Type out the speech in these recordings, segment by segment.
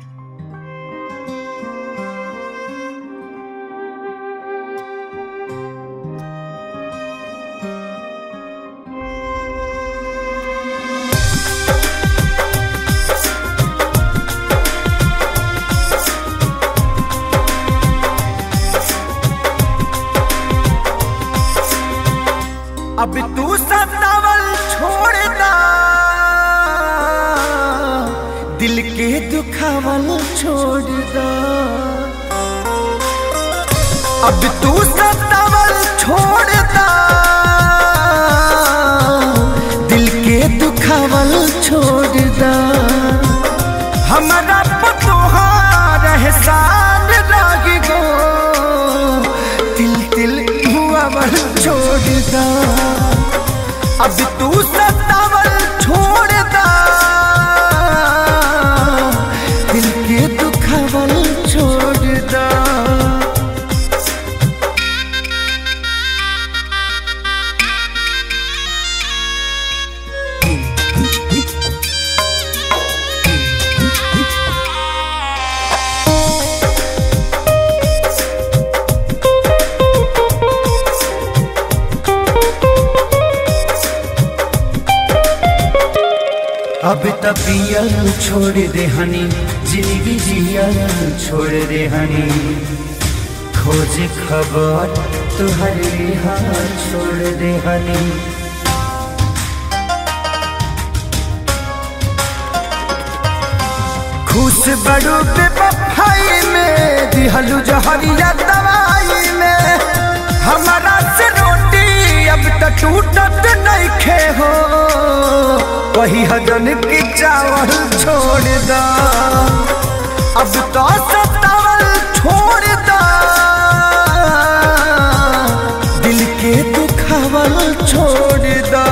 अब तू सतावल छोड़ दा दिल के दुखावल छोड़ दा अब तू सतावल छोड़ दा दिल के दुखावल छोड़ दा हमारा पतोहार एहसान लाग गो तिल तिल हुआवल छोड़ दा अब तू सतावल छोड़ दा दिल के दुखावल छोड़ दा अब तपियल छोड़ दे हनी जिंदगी जियल छोड़ दे हनी खोज खबर तुहर हाल छोड़ दे हनी खुश बड़ू पे बफाई में दिहलू जहरिया दवाई में हमारा से रोटी अब तक टूटत नहीं खे हो वही हजन की चावल छोड़ दा अब तो सतावल छोड़ दा दिल के दुखावल छोड़ दा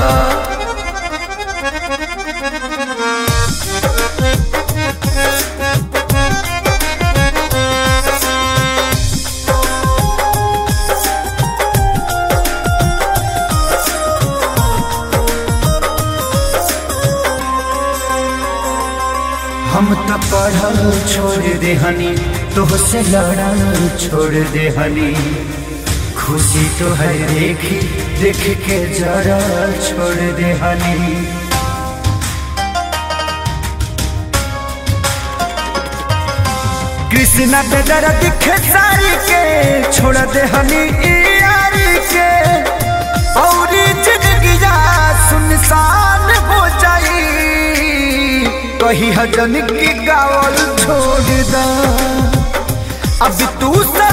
हम तो पढ़ल छोड़ दे हनी तो से लड़ल छोड़ दे हनी खुशी तो है देखी देख के जरा छोड़ दे हनी कृष्णा पे दर्द खेसारी के छोड़ दे हनी ई यारी के और जिंदगी सुनसान हो जाई कही हजन की गावल छोड़ दा अब तू सा